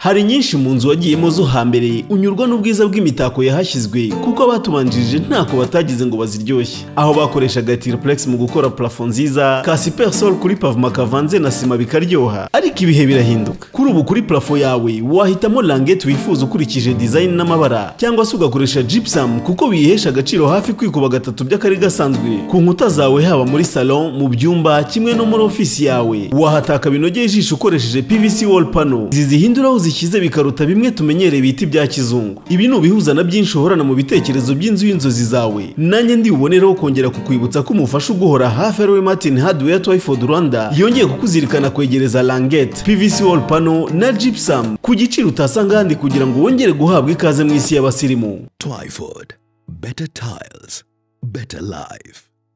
hari nyinshi mu nzu wagiyemo zo hambere unyurwa n'ubwiza bw'imitako yahashyizwe kuko abatubanjirije ntako batagize ngo baziryoshye aho bakoreshaga tiripuregisi mu gukora parafo nziza ka siperisoro kuri pavuma kavanze na sima bikaryoha ariko ibihe birahinduka kuri ubu kuri parafo yawe wahitamo rangete wifuza ukurikije dizayini n'amabara cyangwa se ugakoresha jipusamu kuko biyihesha agaciro hafi kwikuba gatatu by'akari gasanzwe ku nkuta zawe haba muri salon mu byumba kimwe no muri ofisi yawe wahataka binogeye ijisho ukoresheje pvc wall pano izi zihindura aho uzishyize bikaruta bimwe tumenyereye bita ibya kizungu ibi ni ubihuza na byinshi uhorana mu bitekerezo by'inzu y'inzozi zawe nanjye ndi bubonereho kongera kukwibutsa ko umufasha uguhora hafi ariwe martin hardware twyford rwanda yongeye kukuzirikana kwegereza langete pvc wall pano na gypsum ku giciro utasanga ahandi kugira ngo wongere guhabwa ikaze mu isi y'abasirimu Twyford. Better tiles. Better life.